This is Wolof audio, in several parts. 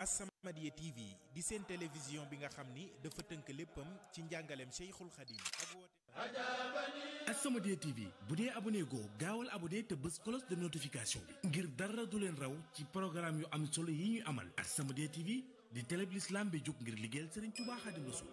As-Samadiyya TV di seen télévision bi nga xam ni dafa tënk léppam ci njàngaleem Cheikhul Khadim ak woote As-Samadiyya TV bu dee abonné goo gaawal abonné te bës cloche de notification bi ngir dara du leen raw ci programme yu am solo yi ñu amal As-Samadiyya TV di télé bi l'islam bi jóg ngir liggéeyal Serigne Touba Khadim Rassoul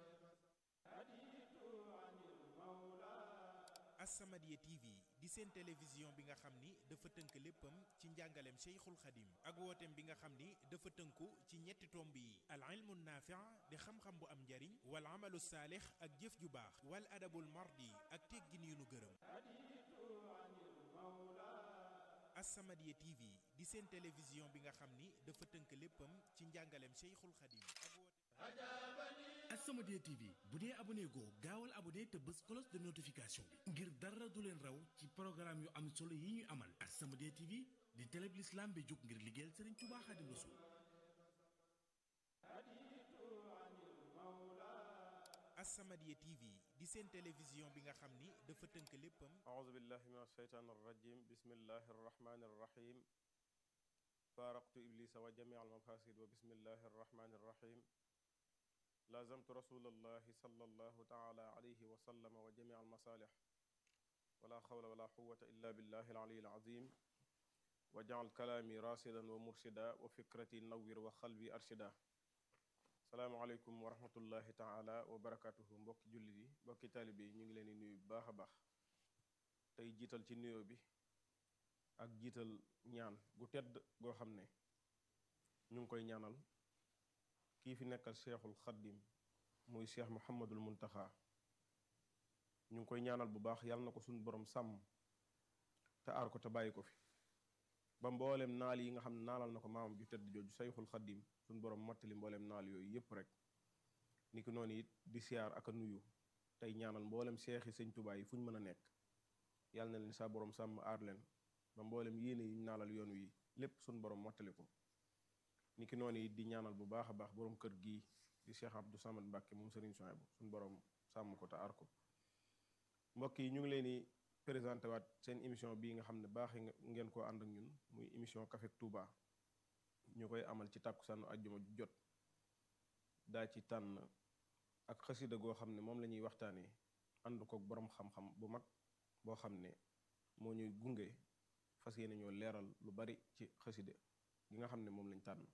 As-Samadiyya TV di seen télévision bi nga xam ni dafa tënk léppam ci njàngaleem Cheikhul Khadim ak wooteem bi nga xam ni dafa tënku ci ñetti tomb yi al ilmu naafi' di xam-xam bu am njariñ wal amalu saalix ak jëf ju baax wal adabul mardi ak teggin yu nu gërëm As-Samadiyya TV di seen télévision bi nga xam ni dafa tënk léppam ci njàngaleem Cheikhul Khadim ak woote As-Samadiyya TV bu dee abonné goo gaawal abonné te bës cloche de notification bi ngir dara du leen raw ci programme yu am solo yi ñu amal As-Samadiyya TV di télé bi l'islam bi jóg ngir liggéeyal Serigne Touba Khadim Rassoul As-Samadiyya TV di seen télévision bi nga xam ni dafa tënk léppam أعوذ بالله من الشيطان الرجيم بسم الله الرحمن الرحيم فارقت إبليس وجميع المفاسد وبسم الله الرحمن الرحيم لازمت رسول الله صلى الله تعالى عليه وسلم وجميع المصالح ولا حول ولا قوة إلا بالله العلي العظيم وجعل كلامي راسدا ومرشدا وفكرتي نور وقلبي أرشدا salaamaaleykum wa rahmatullahi taala wa barakatuhu mbokki jullit yi mbokki taalibe yi ñu ngi leen di nuyu bu baax a baax tey jiital ci nuyoo bi ak jiital ñaan gu tedd goo xam ne ñu ngi koy ñaanal kii fi nekkal cheikhul xaddim muy cheikh muhammadul muntaxa ñu ngi koy ñaanal bu baax yàlla na ko suñu borom sàmm te aar ko te bàyyi ko fi ba mboolem naal yi nga xam ne naalal na ko maamam ju tedd jooju cheikhul xaddim suñ borom mottali mbooleem naal yooyu yëpp rek ni ki noonu it di siyaar ak a nuyu tey ñaanal mboolem seexi sëñ Tuubaa yi fu ñu mën a nekk yàlla na leen saa borom sàmm aar leen ba mboolem yéene yi ñu naalal yoon wi lépp suñ borom mottali ko ni ki noonu it di ñaanal bu baax a baax borom kër gii di Cheikh Abdou Samad Mbàkke moom Sëriñ Souhaïbou suñ borom sàmm ko te aar ko mbokk yi ñu ngi leen di présenté waat seen émission bii nga xam ne baax ngeen koo ànd ak ñun muy émission Café Touba ñu koy amal ci tàkkusaanu àjjuma ju jot daa ci tànn ak xasida goo xam ne moom la ñuy waxtaanee ànd ko boroom xam-xam bu mag boo xam ne moo ñuy gunge fas yéene ñoo leeral lu bari ci xasida gi nga xam ne moom lañ tànn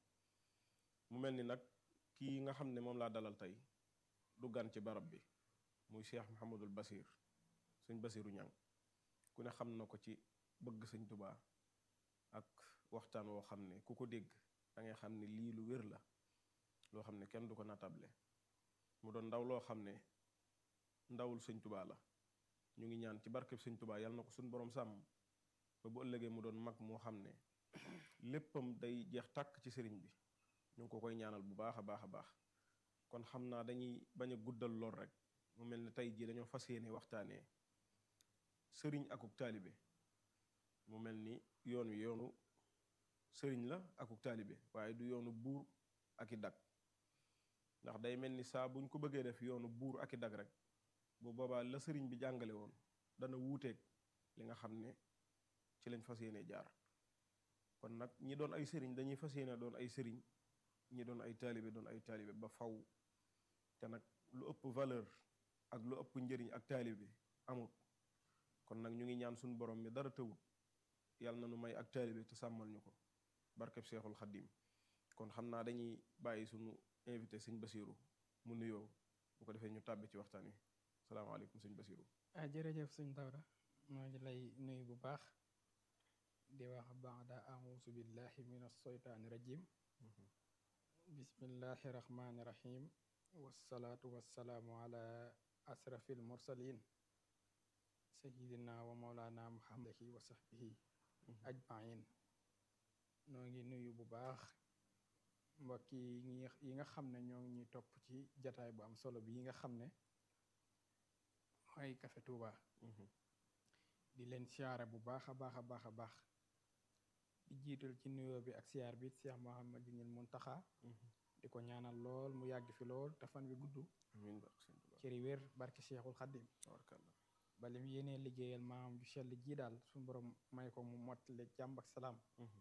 mu mel ni nag kii nga xam ne moom laa dalal tey du gan ci barab bi muy Cheikh Mouhamadul Basir sëñ Basiru Ñang ku ne xam na ko ci bëgg sëñ Tubaa ak waxtaan woo xam ne ku ko dégg da ngay xam ne lii lu wér la loo xam ne kenn du ko natable mu doon ndaw loo xam ne ndawul sëñ tubaa la ñu ngi ñaan ci barkeb sëñ tubaa yàlla na ko suñ borom sàmm ba bu ëllëgee mu doon mag moo xam ne léppam day jeex tàkk ci sëriñ bi ñu ngi ko koy ñaanal bu baax a baax a baax kon xam naa dañuy bañ a guddal lool rek mu mel ne tey jii dañoo fas yéene waxtaanee sëriñ akuk taalibe mu mel ni yoon wi yoonu sëriñ la akuk taalibe waaye du yoonu buur ak i dag ndax day mel ni saa buñ ko bëggee def yoonu buur ak i dag rek bu boobaa la sëriñ bi jàngale woon dana wuuteeg li nga xam ne ci lañ fas yéene jaar kon nag ñi doon ay sëriñ dañuy fas yéene doon ay sëriñ ñi doon ay taalibe doon ay taalibe ba faw te nag lu ëpp valeur ak lu ëpp njëriñ ak taalibe amut kon nag ñu ngi ñaan suñu borom mi dara tëwut yàlla na nu may ak taalibe te sàmmal ñu ko barkeb seexul xaddim kon xam naa dañuy bàyyi suñu invité sëñ Basiru mu nuyoo bu ko defee ñu tàbbi ci waxtaan wi salaamaaleykum sëñ Basiru ah jërëjëf sëñ Dawda maa ngi lay nuyu bu baax di wax baada ausu billahi min alsheytaani rajim bismillahi rahmani rahim wassalaatu wassalaamu ala asrafi almursalin sayidina wa maulana muhammadihi wa sahbihi ajmain noo ngi nuyu bu baax mbokk yi yi nga xam ne ñoo ngi ñuy topp ci jataay bu am solo bi yi nga xam ne mooy Café Touba di leen siyaare bu baax a baax a baax a baax di jiital ci nuyoo bi ak siyaar bi Cheikh Mouhamadinil Muntaxa di ko ñaanal lool mu yàgg fi lool te fan wi gudd amiin barke sëñ Tuubaa cëri wér barke Cheikhul Xaddim tabarkalla ba lim yéenee liggéeyal maam ju sell ji daal suñu borom may ko mu mottale jàmm ak salaam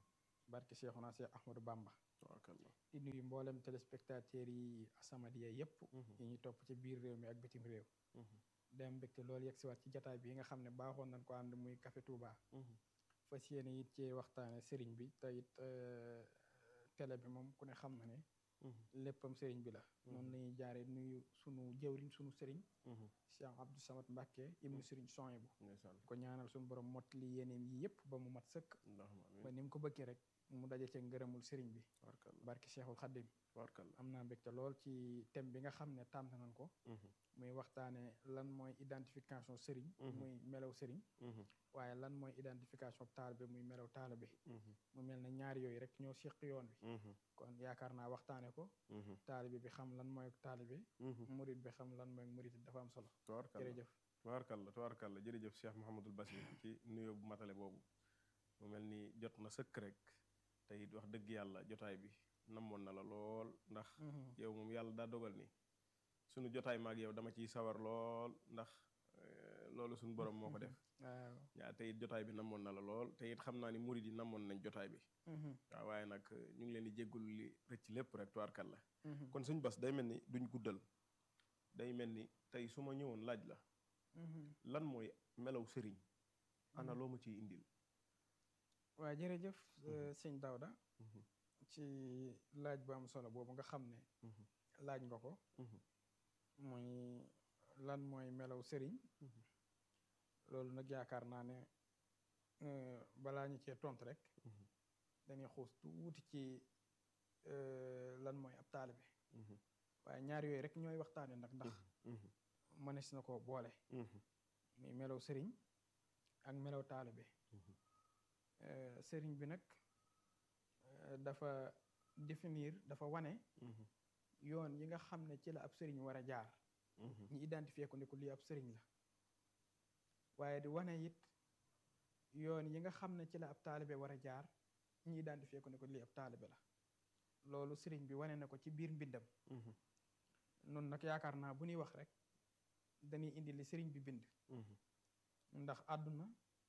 barke Cheikhuna Cheikh Ahmadou Bamba tabaarakallah di nuyu mboolem téléspectateurs yi As-Samadiyya yépp Mhm. yi ñu topp ci biir réew mi ak bitim réew Mhm. dem mbégte loolu yegg si waat ci jataay bi nga xam ne baaxoon nañ ko ànd muy Café Touba Mhm. fas yéene it ci waxtaane sëriñ bi te it euh, télé bi moom ku ne xam na ne Mhm. léppam sëriñ bi la noonu la ñuy jaare nuyu sunu jëwriñ sunu sëriñ Mhm. Cheikh Abdou Samad Mbacke ibnu sëriñ Sohaybu ndeysaan ko ñaanal suñu borom mottali yéeneem yi yépp ba mu mat sëkk allahumma ba amiin ni mu ko bëggee rek mu daje ca ngërëmul sëriñ bi tabaarakallah barke Cheikhul Khadim tabaarakallah am naa mbégte lool ci thème bi nga xam ne tànn nañ ko Mhm. muy waxtaane lan mooy identification sëriñ Mhm. muy melaw sëriñ Mhm. waaye lan mooy identification taalibe muy melaw taalibe Mhm. mu mel ne ñaar yooyu rek ñoo séq yoon wi Mhm. kon yaakaar naa waxtaane ko Mhm. taalibe bi xam lan mooy taalibe Mhm. murit bi xam lan mooy murit dafa am solo tabaarakallah jërëjëf tabaarakallah tabaarakallah jërëjëf Cheikh Mouhamadul Basir ci nuyoo bu matale boobu mu mel ni jot na sëkk rek te it wax dëgg yàlla jotaay bi namoon na la lool ndax yow moom yàlla daa dogal ni sunu jotaay maag yow dama ciy sawar lool ndax eh, loolu sunu borom moo ko def waaw yaa te it jotaay bi namoon na la lool te it xam naa ni murid yi namoon nañ jotaay bi waaw waaye nag eh, ñu ngi leen di jéggul li rëcc lépp rek tabaarakallah kon suñ bas day mel ni duñ guddal day mel ni tey su ma ñëwoon laaj la lan mooy melaw sëriñ ana loo ma ciy indil waaw jërëjëf Mhm. sëñ Dawda Mhm. ci laaj bu am solo boobu nga xam ne Mhm. laaj nga ko Mhm. muy lan mooy melaw sëriñ Mhm. loolu nag yaakaar naa ne euh, balaa ñu cee tontu rek Mhm. dañuy xuus tuuti ci euh, lan mooy ab taalibe Mhm. waaye ñaar yooyu rek ñooy waxtaane nag ndax Mhm. mënees na ko boole Mhm. muy melaw sëriñ ak melaw taalibe Mhm. Euh, sëriñ bi nag euh, dafa définir dafa wane Mhm. yoon yi nga xam ne ci la ab sëriñ war a jaar Mhm. ñu identifier ko ne ko lii ab sëriñ la waaye di wane it yoon yi nga xam ne ci la ab taalibe war a jaar ñu identifier ko ne ko lii ab taalibe la loolu sëriñ bi wane na ko ci biir mbindam Mhm. noonu nag yaakaar naa bu ñuy wax rek dañuy indi li sëriñ bi bind Mhm. ndax àdduna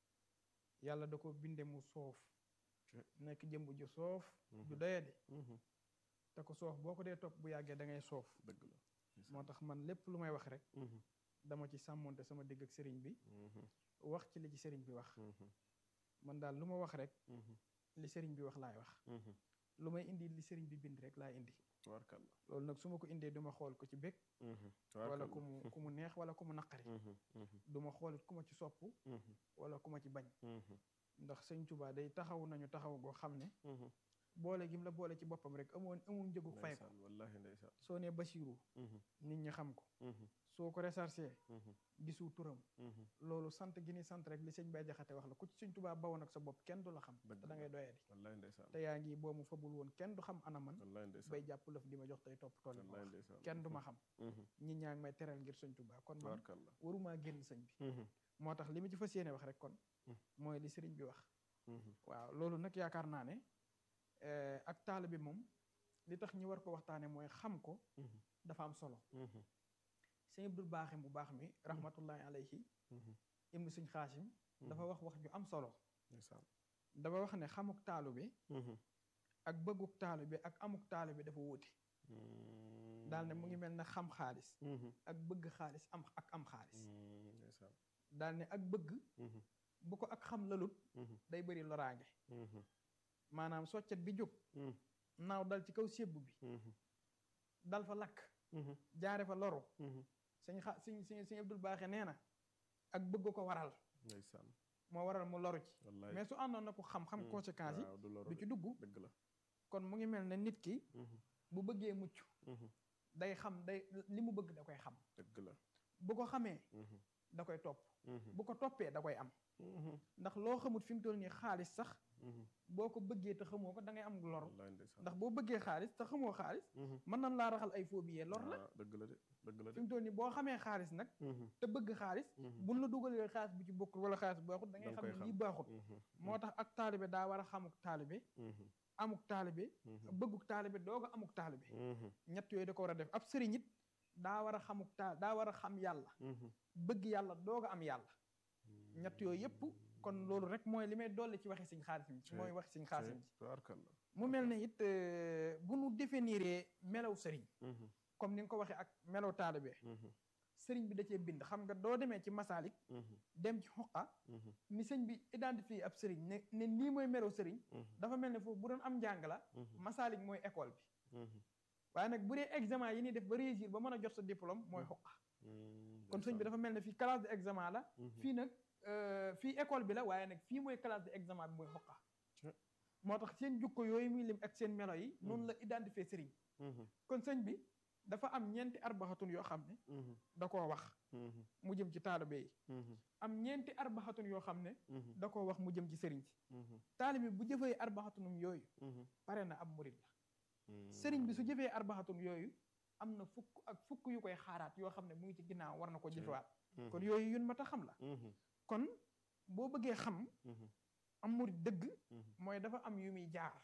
yàlla da ko binde mu soof Ci- nekk jëmb ju soof ju Mhm. doyadi Mhm. te ko soof boo ko dee topp bu yàggee da ngay soof dëgg la moo tax man lépp lu may wax rek Mhm. dama ci sàmmonte sama digg ak sëriñ bi Mhm. wax ci li ci sëriñ bi wax Mhm. man daal lu ma wax rek Mhm. li sëriñ bi wax laay wax Mhm. lu may indi li sëriñ bi bind rek laay indi tabaarakallah loolu nag su ma ko indee du ma xool ko ci bég Mhm. wala tabaarakallah ku mu ku mu neex wala ku mu naqari Mhm. Mhm. du ma xoolit ku ma ci sopp Mhm. wala ku ma ci bañ Mhm. ndax sëñ Tuubaa day taxaw nañu taxaw goo xam ne Mhm. boole gim la boole ci boppam rek amoon amul njëgu fay ko ndeysaan wallahi ndeysaan soo nee Basiiru Mhm. nit ñi xam ko Mhm. soo ko recherché Mhm. gisu turam Mhm. loolu sant gi ni sant rek li sëñ Bay Jaxate wax la ku ci sëñ Tuubaa bawoon ak sa bopp kenn du la xam Dëgg te da la. ngay doyadi wallahi ndeysaan te yaa ngi boo mu fabul woon kenn du xam ana man wallahi ndeysaan bay jàpp lëf di ma jox tey topp tool yi ma wallahi wax ndeysaan kenn du ma xam Mhm. ñi ñaa ngi may teral ngir sëñ Tuubaa kon man tabaarakallah warumaa génn sëñ bi Mhm. moo tax li ma ci fas yéene wax rek kon Mhm. mooy li sëriñ bi wax Mhm. waaw loolu nag yaakaar naa ne eh, ak taalibe bi moom li tax ñi war ko waxtaane mooy xam ko Mhm. dafa am solo Mhm. sëñ Abdul Baaxim bu baax mi rahmatullahi alayhi Mhm. ibnu sëñ Xaasim dafa wax wax ju am solo ndeysaan dafa wax ne xamuk taalu bi Mhm. ak bëgguk taalu bi ak amuk taalu bi dafa wuute Mhm. daal ne mu ngi mel ne xam xaalis Mhm. ak bëgg xaalis am ak am xaalis Mhm. ndeysaan daal ne ak bëgg Mhm. bu ko ak xam lalut Mhm. day bëri loraange Mhm. maanaam soccet bi jóg Mhm. naaw dal ci kaw sébbu bi Mhm. dal fa lakk Mhm. jaare fa loru Mhm. sëñ xa sëñ sëñ sëñ Abdul Baaxe nee na ak bëgg ko waral ndeysaan moo waral mu loru ci wallahi mais su àndoon na ko xam-xam Mhm. conséquences yi waaw du loru du de. ci dugg dëgg la kon mu ngi mel ne nit ki Mhm. bu bëggee mucc Mhm. day xam day li mu bëgg da koy xam dëgg la bu ko xamee Mhm. da koy topp Mhm. bu ko toppee da koy am Mhm. ndax loo xamut fi mu toll nii xaalis sax Mhm. boo ko bëggee te xamoo ko da ngay am lor wallahi ndeysaan ndax boo bëggee xaalis te xamoo xaalis Mhm. mën nañ laa raxal ay phobie lor la ah dëgg la de dëgg la fi de mu toll nii boo xamee xaalis nag Mhm. te bëgg xaalis Mhm. buñ la dugalee xaalis bu ci bokkul wala xaalis bu baaxut da ngay Danga xam koy ne lii xam. baaxut Mhm. moo tax ak taalibe daa war a xamuk taalibe Mhm. amuk taalibe Mhm. bëgguk taalibe doog a amuk taalibe Mhm. ñett yooyu da ko war a def ab sëriñ it daa war a xamuk taal daa war a xam yàlla Mhm. bëgg yàlla doog a am yàlla ñett yooyu yëpp kon loolu rek mooy li may dolli ci waxi sëñ xaasim ci mooy waxi sëñ xaasim ci tubaarkalla mu mel ne it euh, bu nu définiree melaw sëriñ comme ni nga ko waxee ak melaw taalibe sëriñ bi da cee bind xam nga doo demee ci masaalik dem ci xuqa ni sëñ bi identifié ab sëriñ ne ne lii mooy melaw sëriñ dafa mel ne foofu bu doon am njàng la masaalik mooy école bi waaye nag bu dee examen yi ñuy def ba réussir ba mën a jot sa diplôme mooy xuqa kon sëñ bi dafa mel ne fii classe de examen la fii nag euh, fii école bi la waaye nag fii mooy classe de examen bi mooy xuqa moo tax seen jukko yooyu muy lim ak seen melo yi noonu la identifié sëriñ kon sëñ bi dafa am ñeenti arbaxatun yoo xam ne da koo wax mu jëm ci taalibe yi am ñeenti arbaxatun yoo xam ne da koo wax mu jëm ci sëriñ si taalibe bu jëfee arbaxatunum yooyu pare na ab murid la sëriñ bi su jëfee arbaxatun yooyu am na fukk ak fukk yu koy xaaraat yoo xam ne mu ngi ci ginnaaw war na ko jëfewaat kon yooyu yun ma ta xam la kon boo bëggee xam am murid dëgg mooy dafa am yu muy jaar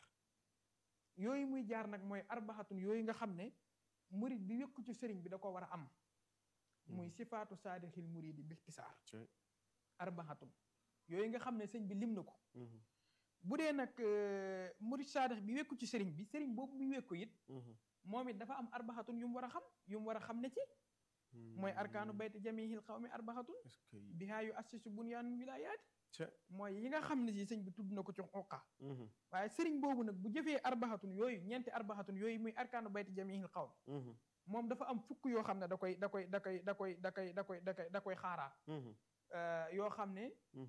yooyu muy jaar nag mooy arbaxatun yooyu nga xam ne murid bi wékku ci sëriñ bi da ko war a am muy sifaatu saadixil muridi bixtisaar arbaxatun yooyu nga xam ne sëñ bi lim na ko bu dee nag euh, murid saadix bi wékku ci sëriñ bi sëriñ boobu muy wékku it moom it dafa am arbaxatun yu mu war a xam yu mu war a xam ne ci mooy arkaanu bayti jamihil xawmi arbaxatun bihaa yu assisu bunyaanul wilayaati mooy yi nga xam ne si sëñ bi tudd na ko ci xuqa waaye sëriñ boobu nag bu jëfee arbaxatun yooyu ñeenti arbaxatun yooyu muy arkaanu bayti jamihil xawm moom dafa am fukk yoo xam ne da koy da koy da koy da koy da koy da koy da koy da koy xaaraat euh, yoo xam ne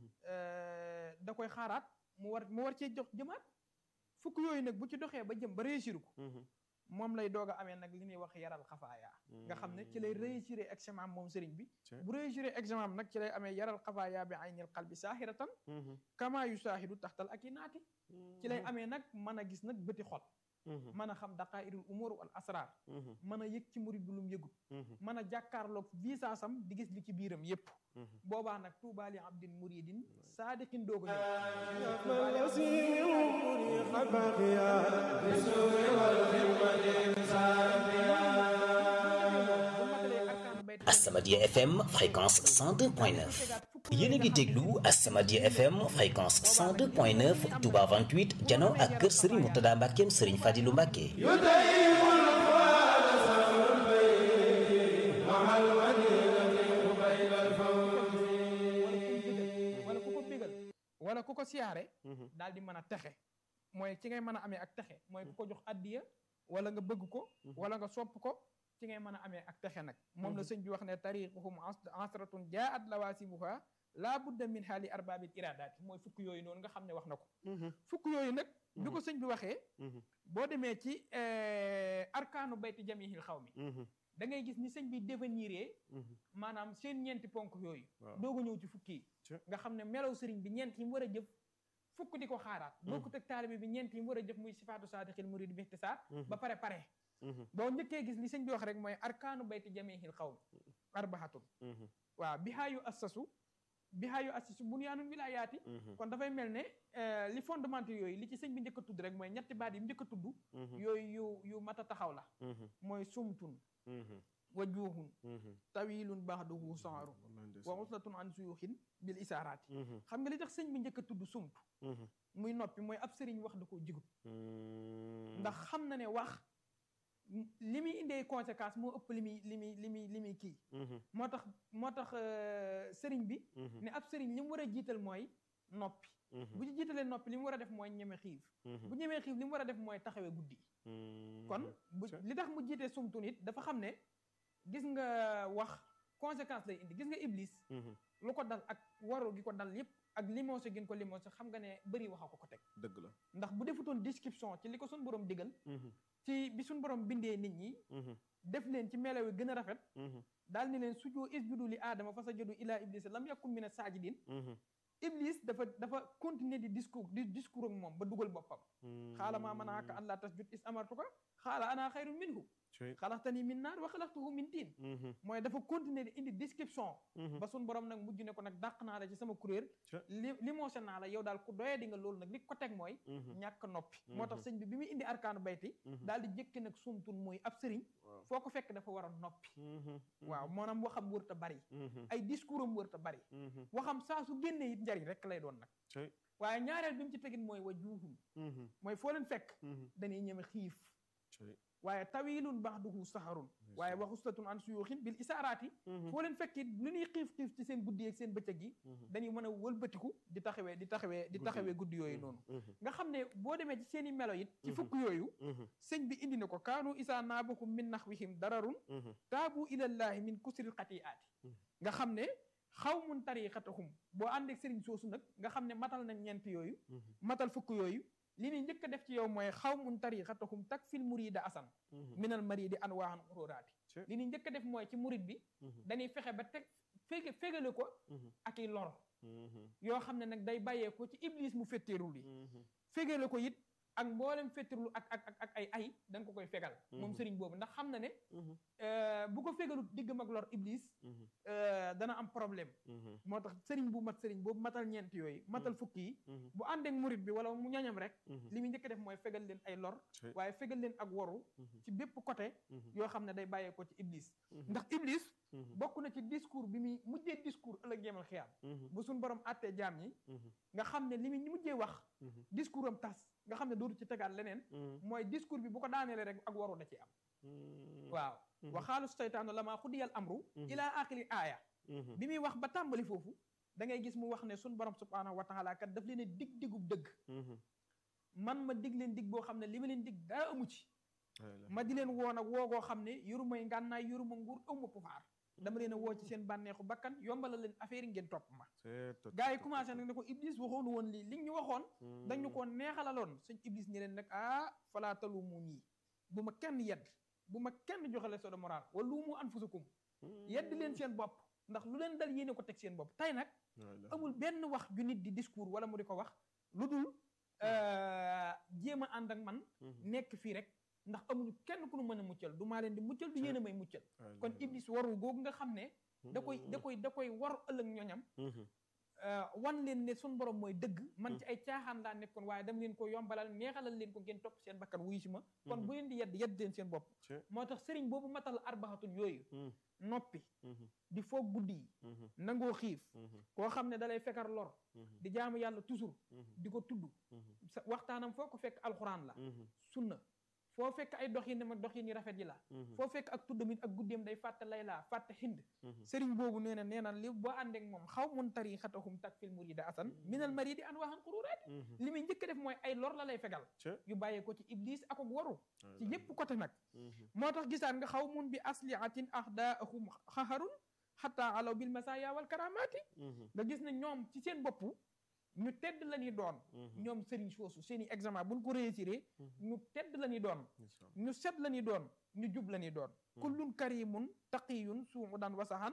euh, da koy xaaraat mu war mu war cee jox jëmaat fukk yooyu nag bu ci doxee ba jëm ba réussir ko moom lay doog a amee nag li ñuy wax yaral xafaaya nga xam ne ci lay réussir examen moom sëriñ bi bu réussir examen nag ci lay amee yaral xafaaya bi aynil qalbi saahiratan kama yu saahidu taxtal ak i naati ci lay amee nag mën a gis nag bëti xol mën a xam daqaa'irul umur wal asrar mën a yëg ci murid bi lu mu yëgut mën a jàkkaarloog visaasam di gis li ci biiram yépp boobaa nag tuubaa li abdin muridin saadiqin dooga As-Samadiyya FM fréquence 102.9 yéen a ngi déglu As-Samadiyya FM fréquence 102.9 Touba 28 jano ak kër Serigne Mourtada Mbackeem Serigne Fadilou Mbacke wala ku ko bégal wala ku ko siyaare daal di mën a texe mooy ci ngay mën a amee ak texe mooy ku ko jox addiya wala nga bëgg ko wala nga sopp ko ci ngay mën a amee ak texe nag moom la sëñ bi wax ne tariquhum asratun jaat lawaasibuha laa budda min haali arbaabil iradaati mooy fukk yooyu noonu nga xam ne wax na ko fukk yooyu nag bi ko sëñ bi waxee boo demee ci arkaanu bayti jamihil xaw mi da ngay gis ni sëñ bi définiree maanaam seen ñeenti ponk yooyu doog a ñëw ci fukki yi nga xam ne melaw sëriñ bi ñeent yi mu war a jëf fukk di ko xaaraat bokkut ak taalibe bi ñeent yi mu war a jëf muy sifaatu saadixil murid bi ixtisaar ba pare pare boo njëkkee gis li sëñ bi wax rek mooy arkaanu bayti jamihil xaw mi arbahatun waaw bihaayu assasu bihaayu assasu bunyaanul wilayaati kon dafay mel ne li fondement yooyu li ci sëñ bi njëkk a tudd rek mooy ñetti baat yi mu njëkk a tudd yooyu yu yu mat a taxaw la mooy sumtun wajuhun tawilun baxduhu saaru wa uslatun an suyuxin bil isaaraati xam nga li tax sëñ bi njëkk a tudd sumtu muy noppi mooy ab sëriñ wax da koo jigut ndax xam na ne wax li muy indee conséquence moo ëpp li muy li muy li muy li muy kii moo tax moo tax sëriñ bi ne ab sëriñ li mu war a jiital mooy noppi bu ci jiitalee noppi li mu war a def mooy ñeme xiif bu ñemee xiif li mu war a def mooy taxawee guddi kon bu li tax mu jiitee sumtu nit dafa xam ne gis nga wax conséquence lay indi gis nga iblis lu ko dal ak waru gi ko dal yépp ak limose gin ko limose xam nga ne bëri waxa ko ko teg dëgg la ndax bu defutoon description ci li ko suñ borom digal ci bi suñ borom bindee nit ñi def leen ci melaw yi gën a rafet daal ni leen sujoo isjudu li aadama fa sajadu ila iblis lam yakun mina saajidin iblis dafa dafa continuer di discours di discours ak moom ba dugal boppam xaala maa manaaka an laa tasjud is amartuka xaala ana xayrun minhu xalaxtani min naar wa xalaxtuhu min tiin mooy dafa continuer di indi description ba suñ borom nag mujj ne ko nag dàq naa la ci sama kuréel li li moose naa la yow daal ku doyee di nga loolu nag li ko teg mooy ñàkk noppi moo tax sëñ bi bi muy indi arkaanu bayti daal di jëkki nag sumtun muy ab sëriñ foo ko fekk dafa war a noppi waaw maanaam waxam wër ta bari ay discours am wër ta bari waxam saa su génnee it njariñ rek lay doon nag waaye ñaareel bi mu ci tegin mooy wa juuhum mooy foo leen fekk dañuy ñeme xiif waaye tawilun baxduhu saharun waaye waxustatun an suyuxin bil isaaraati foo leen fekk it lu ñuy xiif xiif ci seen guddi ak seen bëccëg yi dañuy mën a wëlbatiku di taxawee di taxawee di taxawee guddi yooyu noonu nga xam ne boo demee ci seen i melo it ci fukk yooyu sëñ bi indi na ko kaanu isaa naabakum min naxwihim dararun taabu ilallahi min kusril xatiaati nga xam ne xaw mun tariqatahum boo ànd ak sëriñ soosu nag nga xam ne matal nañ ñeent yooyu matal fukk yooyu li ni njëkk a def ci yow mooy xaw mun tariqatahum tak fil murida asan minal maridi anwaahan uróoraati li ni njëkk a def mooy ci murid bi dañuy fexe ba teg fege fegale ko ak i lor yoo xam ne nag day bàyyee ko ci iblis mu fetteerul yi fegale ko it ak mboolem fettirlu ak ak ak ak ay ay da nga ko koy fegal moom sëriñ boobu ndax xam na ne bu ko fegalut diggam ak lor iblis dana am problème moo tax sëriñ bu mat sëriñ boobu matal ñeent yooyu matal fukki yi bu àndeek murit bi wala mu ñañam rek li muy njëkk def mooy fegal leen ay lor waaye fegal leen ak waru ci bépp côté yoo xam ne day bàyyee ko ci iblis ndax iblis bokk na ci discours bi muy mujjee discours ëllëg yemal xiyaam bu suñ borom àttee jaam ñi nga xam ne li muy mujjee wax discours am tas nga xam ne dootu ci tegaat leneen mooy discours bi bu ko daaneele rek ak waru da ci am waaw waxaalu seytaanu lama xudiyal amru ila axiri aaya bi muy wax ba tàmbali foofu da ngay gis mu wax ne suñ borom subhanahu wa taala kat daf leen a dig digub dëgg man ma dig leen dig boo xam ne li ma leen dig daa amu ci ma di leen woon ak woogoo xam ne yorumay ngànnaay yoruma nguur ëwma pouvoir dama leen a woo ci seen bànneexu bakkan yombala leen affaire yi ngeen topp ma gars yi commencé nag ne ko iblis waxoonu woon lii li ñu waxoon dañu ko neexalaloon suñ iblis ñi leen nag ah falaa talumu nii bu ma kenn yedd bu ma kenn joxe leçon de morale wala lu mu anfusakum yedd leen seen bopp ndax lu leen dal yéene ko teg seen bopp tey nag amul benn wax ju nit di discours wala mu di ko wax lu dul jéem a ànd ak man nekk fii rek ndax amuñu kenn ku nu mën a muccal du maa leen di muccal du yéen a may muccal kon iblis waru googu nga xam ne da koy da koy da koy war ëllëg ñoñam wan leen ne sun borom mooy dëgg man ci ay caaxaan laa nekkoon waaye dama leen ko yombalal neexalal leen ko ngeen topp seen bakkan wuyu si ma kon bu leen di yedd yedd leen seen bopp moo tax sëriñ boobu matal arbaxatun yooyu noppi di foog guddi yi nangoo xiif koo xam ne dalay fekkar lor di jaamu yàlla toujours di ko tudd waxtaanam foo ko fekk alxuraan la sunna foo fekk ay doxin ma doxin yi rafet yi la foo fekk ak tuddam it ak guddeem day fàtte lay laa fàtte xind sëriñ boobu nee na nee na li boo àndeek moom xaw mun tari xatahum tak fil murida asan minal maridi an waxan xuruuraat li muy njëkk def mooy ay lor la lay fegal yu bàyyee ko ci iblis ak ak waru ci yépp côté nag moo tax gisaan nga xaw mun bi asliatin ahdaahum xaharun xataa alaw bil masaya wal karamaati nga gis ne ñoom ci seen bopp ñu tedd la ñuy doon ñoom sëriñ soosu seen i examen buñ ko réussir ñu tedd la ñuy doon ñu set la ñuy doon ñu jub la ñuy doon kullun karimun taqiyun suumu daan wasaxan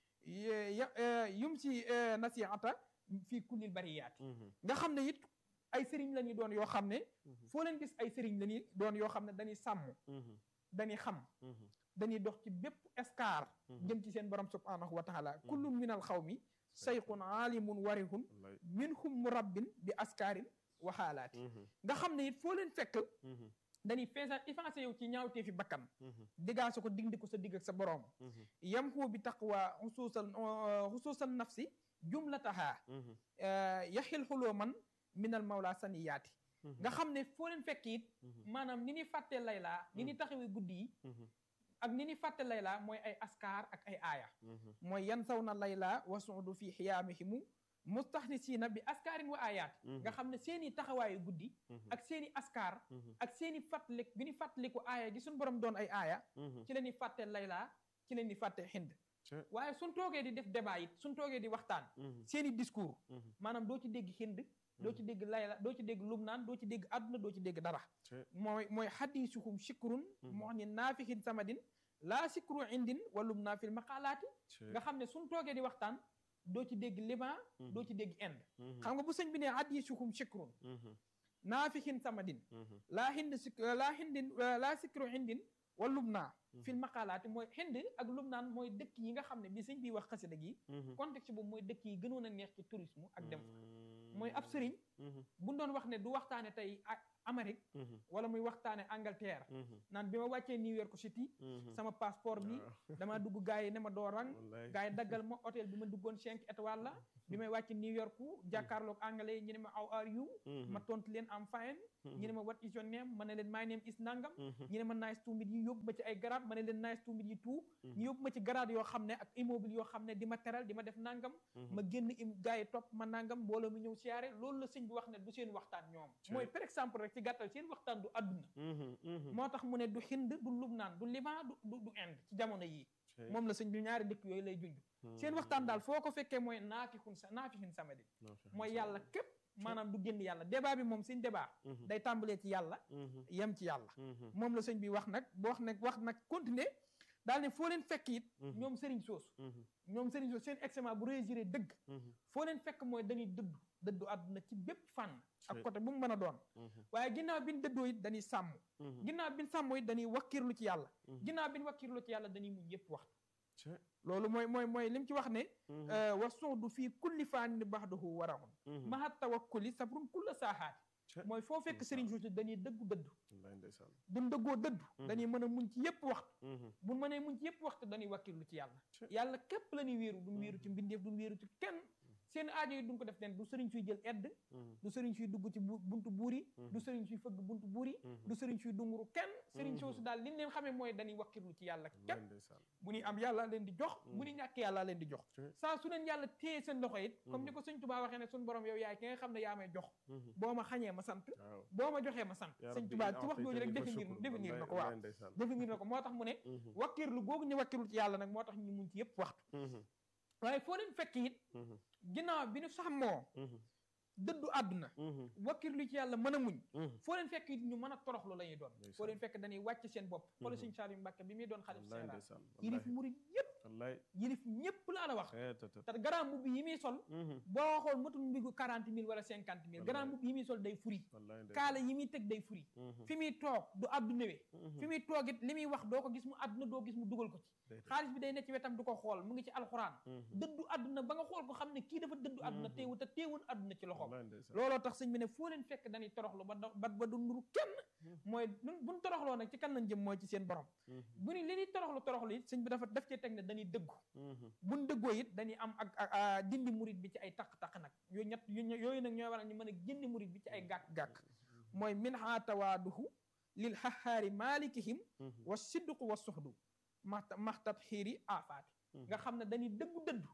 yum si nasiata fii kullil bariyaati nga xam ne it ay sëriñ la ñuy doon yoo xam ne foo leen gis ay sëriñ la ñuy doon yoo xam ne dañuy sàmm dañuy xam dañuy dox ci bépp escar jëm ci seen borom subhanahu wa taala kullun minal xaw mi sayqun aalimun warihun minhum murabbin bi askaarin waxaalaati nga xam ne it foo leen fekk dañuy feesa effacé yow ci ñaawtee fi bakkan diggaase ko digndi ko sa digg ak sa boroom yam xuu bi taqwa xusuusal xusuusal nafsi jumlataha yaxil xuloo man minal mawla saniyaati nga xam ne foo leen fekk it maanaam ni ñuy fàttee laylaa ni ñuy taxawee guddi yi ak ni ñuy fàtte layla mooy ay askar ak ay aaya mooy yan saw na layla wasuudu fi xiyaamihimu mustaxnisiina bi askaarin wa ayaat nga xam ne seeni taxawaayu guddi ak seeni askar ak seeni fàttalik bi ñu fàttaliku aaya gi suñ borom doon ay aaya ci la ñuy fàtte layla ci la ñuy fàtte xind waaye suñ toogee di def débat it suñ toogee di waxtaan seeni discours maanaam doo ci dégg xind doo ci dégg layla doo ci dégg lubnaan doo ci dégg àdduna doo ci dégg dara mooy mooy xadisuhum shikrun moo xam ne naafixin samadin laa sikru indin wa lubnaa fil maqalaati nga xam ne suñ toogee di waxtaan doo ci dégg liban doo ci dégg ind xam nga bu sëñ bi ne xadisuhum shikrun naafixin samadin laa hind sik laa hindin laa sikru indin wa lubnaa fil maqaalaati mooy hind ak lubnaan mooy dëkk yi nga xam ne bi sëñ bi wax xasida gi contexte boobu mooy dëkk yi gënoon a neex ci tourisme ak dem fa mooy ab sëriñ buñ doon wax ne du waxtaane tey Amérique wala muy waxtaane Angleterre naan bi ma wàccee New York City sama passeport bi dama dugg gars yi ne ma doo rang gars yi daggal ma hôtel bi ma duggoon cinq étoiles la bi may wàcc New York jàkkaarloog anglais ñu ne ma how are you ma tontu leen am fine ñu ne ma what is your name ma ne leen my name is nangam ñu ne ma nice to meet you yóbbu ma ci ay grade ma ne leen nice to meet you too ñu yóbbu ma ci grade yoo xam ne ak immeuble yoo xam ne di ma teral di ma def nangam ma génn im gars yi topp ma nangam mbooloo mi ñëw siyaare loolu la sëñ bi wax ne du seen waxtaan ñoom mooy par exemple rek ci gàttal seen waxtaan du àdduna moo tax mu ne du Hind du Lubnaan du Liban du du Inde ci jamono yii moom la sëñ bi ñaari dëkk yooyu lay junj seen waxtaan daal foo ko fekkee mooy naafixun sa naafixin samedi mooy yàlla képp maanaam du génn yàlla débat bi moom suñ débat day tàmbalee ci yàlla yem ci yàlla moom la sëñ bi wax nag boo wax nag wax nag continuer daal ne foo leen fekk it ñoom sëriñ soosu ñoom sëriñ soosu seen examen bu réussir dëgg foo leen fekk mooy dañuy dëddu dëddu àdduna ci bépp fànn ak côté bu mu mën a doon waaye ginnaaw bi ñu dëddoo it dañuy sàmm ginnaaw bi ñu sàmm it dañuy wakkirlu ci yàlla ginnaaw bi ñu wakkirlu ci yàlla dañuy muñ yépp waxtu loolu mooy mooy mooy li mu ci wax ne wa suudu fii kulli faanin baxduhu waraxun maha tawakkuli sabrun kulla saaxaati mooy foo fekk sëriñ suusi dañuy dëggu dëddu duñ dëggoo dëddu dañuy mën a muñ ci yépp waxtu buñ mënee muñ ci yépp waxtu dañuy wakkirlu ci yàlla yàlla képp la ñuy wéeru duñ wéeru ci mbindeef duñ wéeru ci kenn seen aajo yi duñ ko def leen du sëriñ suy jël edd du sëriñ suy dugg ci buntu buur yi du sëriñ suy fëgg buntu buur yi du sëriñ suy dunguru kenn sëriñ soosu daal liñ leen xamee mooy dañuy wakkirlu ci yàlla képp bu ñuy am yàlla leen di jox bu ñuy ñàkk yàlla leen di jox saa su leen yàlla téye seen loxo it comme ni ko sëñ Tuubaa waxee ne suñ borom yow yaay ki nga xam ne yaa may jox boo ma xañee ma sant boo ma joxee ma sant sëñ Tuubaa ci wax jooju rek définir définir na ko waaw définir na ko moo tax mu ne wakkirlu googu ñu wakkirlu ci yàlla nag moo tax ñu muñ ci yépp waxtu waaye foo leen fekk it ginnaaw bi ñu sàmmoo dëddu àdduna wakkirlu ci yàlla mën a muñ foo leen fekk it ñu mën a toroxlu la ñuy doon foo leen fekk dañuy wàcc seen bopp xoolal sëñ Saliou Mbacke bi muy doon xalif général yilif murid yépp yilif ñëpp laa la wax te garaam mbubb yi muy sol boo waxoon matul mbigu quarante mille wala cinquante mille garaam mbubb yi muy sol day furi kaala yi muy teg day furi fi muy toog du àdduna we fi muy toog it li muy wax doo ko gis mu àdduna doo gis mu dugal ko ci xaalis bi day ne ci wetam du ko xool mu ngi ci alxuraan dëddu àdduna ba nga xool ko xam ne kii dafa dëddu àdduna teewu te teewul àdduna ci loxo looloo tax sëñ bi ne foo leen fekk dañuy toroxlu ba ba ba du nuru kenn mooy buñ toroxloo nag ci kan lañ jëm mooy ci seen borom bu ni li ñuy toroxlu toroxlu it sëñ bi dafa def cee teg ne dañuy dëggu buñ dëggoo it dañuy am ak dindi murit bi ci ay taq-taq nag yooyu ñett yooyu nag ñooy waral ñu mën a génne murit bi ci ay gàkk-gàkk mooy min ha tawaaduhu lil xaxaari maalikihim wa sidduqu wa suxdu maxta maxtat xiiri aafaati nga xam ne dañuy dëggu dëddu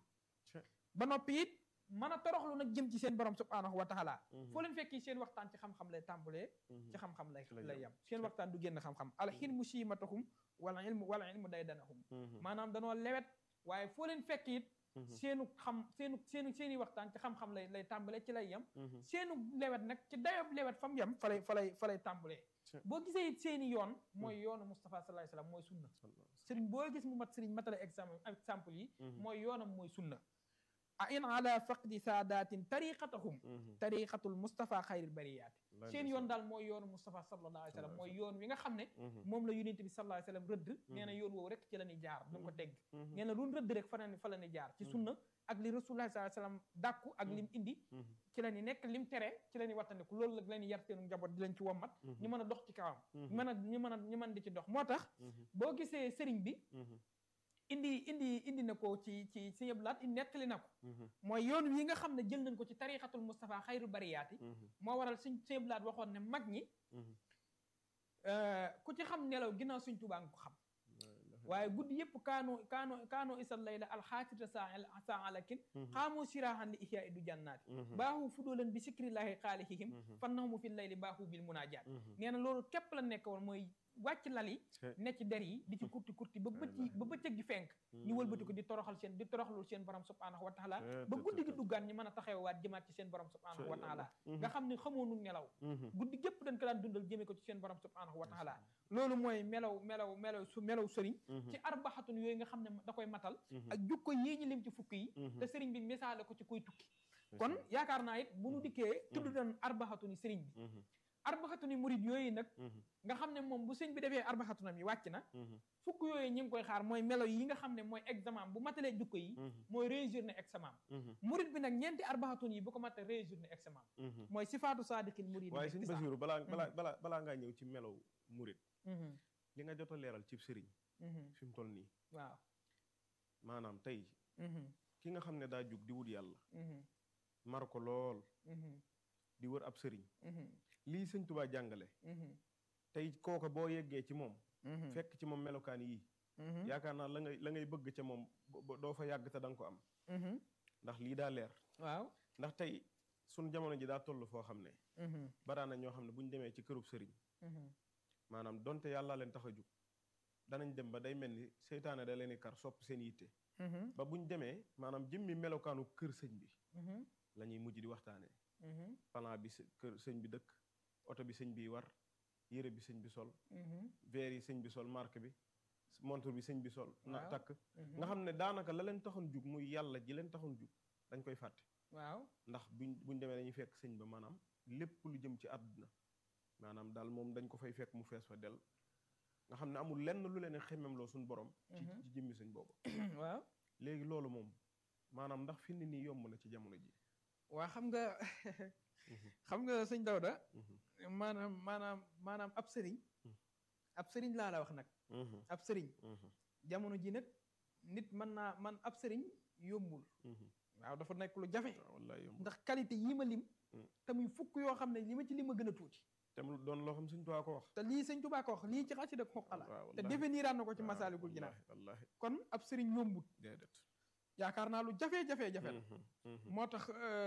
ba noppi it mën a toroxlu nag jëm ci seen borom subhaanahu wa taala foo leen fekki seen waxtaan ci xam-xam lay tàmbalee ci xam-xam lay lay yam seen waxtaan du génn xam-xam alxilmu siimatahum wala ilmu wala ilmu day danahum maanaam danoo lewet waaye foo leen fekk it seenu xam seenu seenu seeni waxtaan ci xam-xam lay lay tàmbalee ci lay yem seenu lewet nag ci dayob lewet fa mu yem fa lay fa lay fa lay tàmbalee boo gisee it seeni yoon mooy yoonu Moustapha sallallahu alayhi wasallam mooy sunna sëriñ boo gis mu mat sëriñ matale exemple exemple yi mooy yoonam mooy sunna a in ala faqdi saadatin tariqatahum tariqatul Moustapha xayril bariyaati seen yoon daal mooy yoonu Moustapha sallallahu alayhi wasallam mooy yoon wi nga xam ne moom la yonent bi sallallahu alayhi wasallam rëdd nee na yoon woowu rek ci la ñuy jaar duñ ko tegg nee na luñ rëdd rek fa fa la ñuy jaar ci sunna ak li rasulullah sallallahu alayhi wasallam dàkku ak lim indi ci la ñuy nekk lim tere ci la ñuy wattandiku loolu la ñuy yar seenu njaboot di leen ci wommat ñu mën a dox ci kawam mën a ñu mën a ñu mën di ci dox moo tax boo gisee sëriñ bi indi indi indi na ko ci ci si yëblaat nettali na ko mooy yoon wi nga xam ne jël nañ ko ci tarixatul Moustapha xayru bariyaati moo waral suñ si yëblaat waxoon ne mag ñi ku ci xam nelaw ginnaaw suñ tubaa nga ko xam waaye guddi yëpp kaano kaano kaano isal layla alxaatita saa alakin xaamoo siraahan li ihyaa du jannaati baaxu fudoolan bi sikrillahi xaalihihim fannahumu fi layli baaxu bil munaajaat nee na loolu képp la nekk woon mooy wàcc lal yi ne ci der yi di ci kurti kurti ba bëcci ba bëccëg gi fenk ñu wëlbati ko di toroxal seen di toroxlul seen borom subhanahu wa taala ba guddi gi duggaan ñu mën a taxawaat jëmaat ci seen borom subhanahu wa taala nga xam ne xamoonu nelaw guddi gépp dañ ko daan dundal jëmee ko ci seen borom subhanahu wa taala loolu mooy melaw melaw melaw su melaw sëriñ ci arbaxatun yooyu nga xam ne da koy matal ak jukko yii ñu lim ci fukk yi te sëriñ bi misaale ko ci koy tukki kon yaakaar naa it bu ñu dikkee tudd doon arbaxatun yi sëriñ bi arbaxatu ni murid yooyu nag nga xam ne moom bu sëñ bi defee arbaxatu nam yi wàcc na fukk yooyu ñi ngi koy xaar mooy melo yi nga xam ne mooy examen bu matalee jukko yi mooy réussir na examen murid bi nag ñeenti arbaxatun yi bu ko matee réussir na examen mooy sifaatu saadiqil murid waaye sëñ Basiru balaa balaa balaa balaa ngaa ñëw ci melow murid li nga jot a leeral cib sëriñ fi mu toll nii waaw maanaam tey ki nga xam ne daa jug di wut yàlla mar ko lool di wër ab sëriñ lii sëñ Tuubaa jàngale tey kooka boo yeggee ci moom fekk ci moom melokaan yii yaakaar naa la ngay la ngay bëgg ca moom doo fa yàgg te da nga ko am ndax lii daa leer waaw ndax tey suñ jamono ji daa toll foo xam ne baraana ñoo xam ne bu ñu demee ci kërub sëriñ maanaam donte yàlla leen tax a jug danañ dem ba day mel ni seytaane da leen di kar sopp seen yitte ba buñ demee maanaam jëmmi melokaanu kër sëñ bi la ñuy mujj di waxtaanee plan bi kër sëñ bi dëkk oto bi sëñ bi war yére bi sëñ bi sol verre yi sëñ bi sol marque bi montre bi sëñ bi sol na takk nga xam ne daanaka la leen taxoon jug muy yàlla ji leen taxoon jug dañ koy fàtte waaw ndax buñ buñ demee dañuy fekk sëñ ba maanaam lépp lu jëm ci àdduna maanaam daal moom dañ ko fay fekk mu fees fa del nga xam ne amul lenn lu leen xemmem loo suñu borom ci ci jëmmi sëñ boobu waaw léegi loolu moom maanaam ndax fi ni nii yomb na ci jamono ji waa xam nga xam nga sëñ Dawda maanaam maanaam maanaam ab sëriñ ab sëriñ laa la wax nag ab sëriñ jamono ji nag nit mën naa man ab sëriñ yombul waaw dafa nekk lu jafe ndax qualité yii ma lim te muy fukk yoo xam ne li ma ci lim a gën a tuuti te mu doon loo xam sëñ Tuubaa ko wax te lii sëñ Tuubaa ko wax lii ci xasida xoqala te définiraan na ko ci masaalikul jinaan wallaahi kon ab sëriñ yombut déedéet yaakaar naa lu jafe-jafe-jafe la moo tax